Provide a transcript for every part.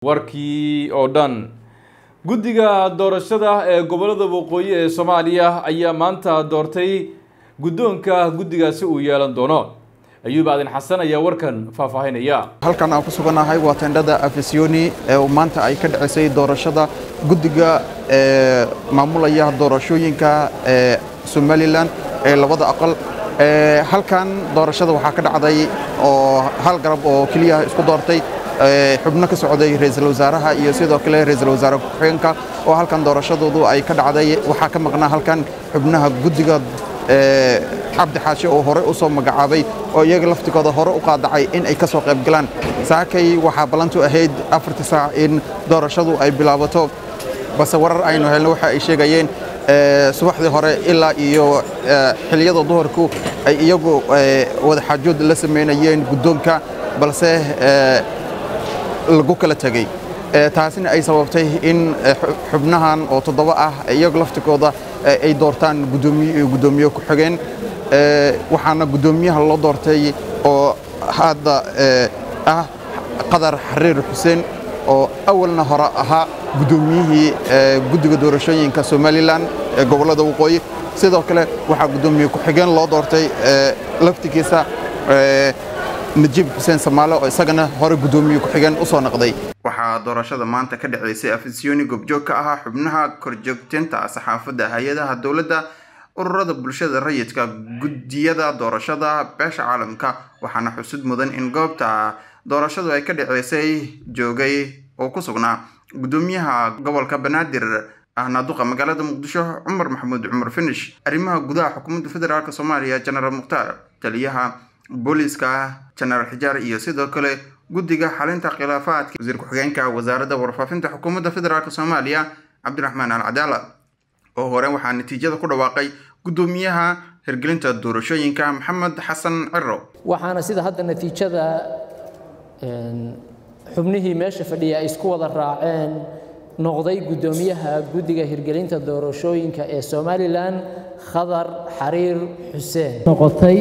warkii oo dhan guddiga doorashada ee gobolada waqooyi ee soomaaliya ayaa maanta doortay guddoonka guddigaasi uu yeelan doono ayuub aadin xasan ayaa warkan faahfaahinaya halkan aan ku sugannahay waa tendhada afisiyoni ee maanta ay ka dhacisay doorashada guddiga ee maamulaya doorashooyinka ee somalilan ee labada aqal halkan doorashada waxaa ka dhacday oo hal garab oo keliya isku doortay xubno ka socday ra-iisul wasaaraha iyo sidoo kale ra-iisul wasaare ku-xigeenka oo halkan doorashadoodu ay ka dhacday waxaa ka maqnaa halkan xubnaha guddiga cabdi xaashe oo hore u soo magacaabay oo iyaga laftigooda hore u qaadacay in ay ka soo qayb galaan saakay waxaa ballantu ahayd afartii saac in doorashadu ay bilaabato balse warar aynu helno waxa ay sheegayeen subaxdii hore ilaa iyo xiliyada duhurku ay iyagu wadaxaajood la samaynayeen guddoonka balse lagu kala tegey taasina ay sababtay in xubnahan oo toddoba ah iyagu laftigooda ay doortaan guddoomiye iyo guddoomiye ku-xigeen waxaana guddoomiyaha loo doortay oo hadda ah qadar xariir xuseen oo awalna hore ahaa guddoomiyihii guddiga doorashooyinka somalilan ee gobollada waqooyi sidoo kale waxaa guddoomiye ku-xigeen loo doortay laftigiisa najiib xuseen samaale oo isagana hore guddoomiye ku-xigeen u soo noqday waxaa doorashada maanta ka dhaceysay afisiyoni goobjoog ka ahaa xubnaha korjoogteynta saxaafadda hay-adaha dowladda ururada bulshada rayidka guddiyada doorashada beesha caalamka waxaana xusud mudan in goobta doorashadu ay ka dhaceysay joogay oo ku sugnaa guddoomiyaha gobolka banaadir ahna duqa magaalada muqdisho cumar maxamuud cumar finish arrimaha gudaha xukuumadda federaalk soomaaliya jenaraal mukhtaar taliyaha booliiska jenaraal xijaar iyo sidoo kale guddiga xalinta khilaafaadka wasiir ku-xigeenka wasaaradda warfaafinta xukuumadda federaalk soomaaliya cabdiraxmaan al cadaala oo hore waxaa natiijada ku dhawaaqay guddoomiyaha hirgelinta doorashooyinka maxamed xasan ciro waxaana sida hadda natiijada xubnihii meesha fadhiya ay isku wada raaceen noqday guddoomiyaha guddiga hirgelinta doorashooyinka ee somalilan khadar xariir xuseen noqotay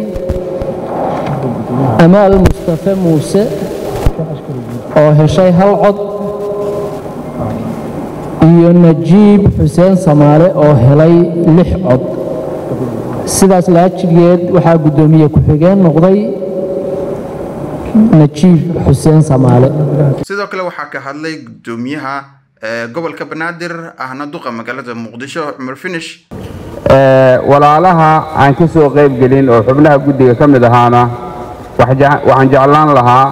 amaal mustafe muuse oo heshay hal cod iyo najiib xuseen samaale oo helay lix cod sidaas laajigeed waxaa guddoomiye ku-xigeen noqday najiib xuseen samaale sidoo kale waxaa ka hadlay guddoomiyaha gobolka banaadir ahna duqa magaalada muqdisho cumar finish walaalaha aan ka soo qayb gelin oo xubnaha guddiga ka mid ahaana waxaan jeclaan lahaa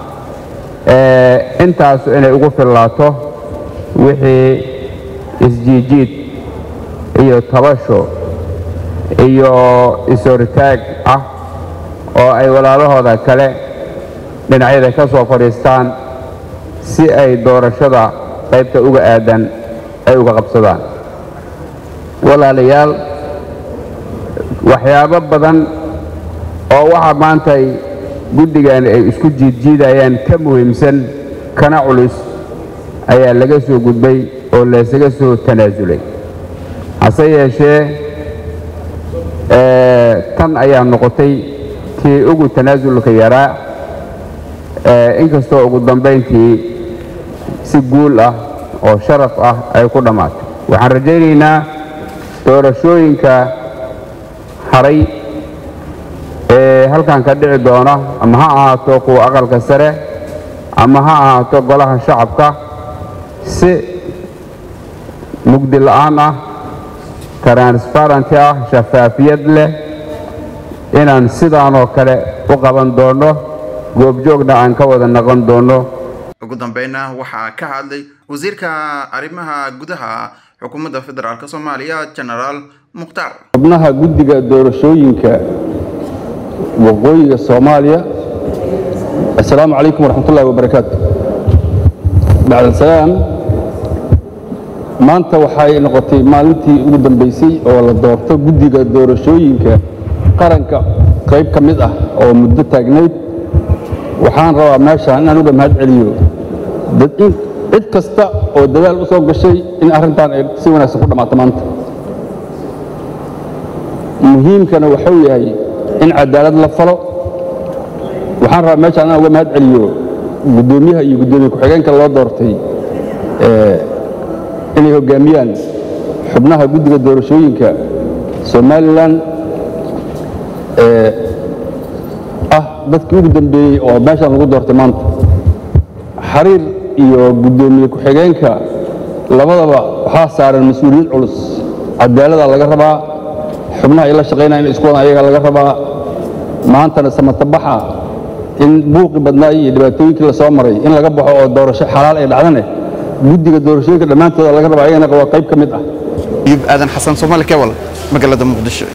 intaas inay ugu fillaato wixii isjiijiid iyo tabasho iyo is-hortaag ah oo ay walaalahooda kale dhinacyada ka soo fadhiistaan si ay doorashada qaybta uga aadan ay uga qabsadaan walaalayaal waxyaabo badan oo waxa maantay guddigan ay isku jiidjiidayaan ka muhiimsan kana culus ayaa laga soo gudbay oo laysaga soo tanaasulay hase yeeshee tan ayaa noqotay tii ugu tanaasulka yaraa inkastoo ugu dambayntii si guul ah oo sharaf ah ay ku dhammaatay waxaan rajaynaynaa doorashooyinka haray ee halkan ka dhici doona ama ha ahaato kuwa aqalka sare ama ha ahaato golaha shacabka si mugdi la'aan ah transparenty ah shafaafiyad leh inaan sidaanoo kale u qaban doonno goobjoogna aan ka wada noqon doonno ugu dambeynna waxaa ka hadlay wasiirka arrimaha gudaha xukuumadda federaalk soomaaliya jenaraal mukhtaar xubnaha guddiga doorashooyinka waqooyiga soomaaliya assalaamu calaykum waraxmatullahi wabarakaatu bacdasalaam maanta waxay noqotay maalintii ugu dambaysay oo la doorto guddiga doorashooyinka qaranka qayb ka mid ah oo muddo taagnayd waxaan rabaa meeshaan inaan uga mahad celiyo cid kasta oo dadaal u soo gashay in arrintan ay si wanaagsan ku dhammaato maanta muhiimkana waxuu yahay in cadaalad la falo waxaan rabaa meeshaan inaan uga mahad celiyo guddoomiyaha iyo guddoomiye ku-xigeenka loo doortay inay hoggaamiyaan xubnaha guddiga doorashooyinka somalilan ah dadkii ugu dambeeyey oo meeshaan lagu doortay maanta xariir iyo guddoomiye ku-xigeenka labadaba waxaa saaran mas-uuliyad culus cadaalada laga rabaa xubnaha ay la shaqaynaya in isku wadan ayaga laga rabaa maantana samatabaxa in buuqi badnaa iyo dhibaatooyinkii la soo maray in laga baxo oo doorasho xalaal ay dhacdane guddiga doorashooyinka dhammaantooda laga rabaa ayagana waa qayb ka mid ah ayub aadan xasan soomaali kewal magaalada muqdisho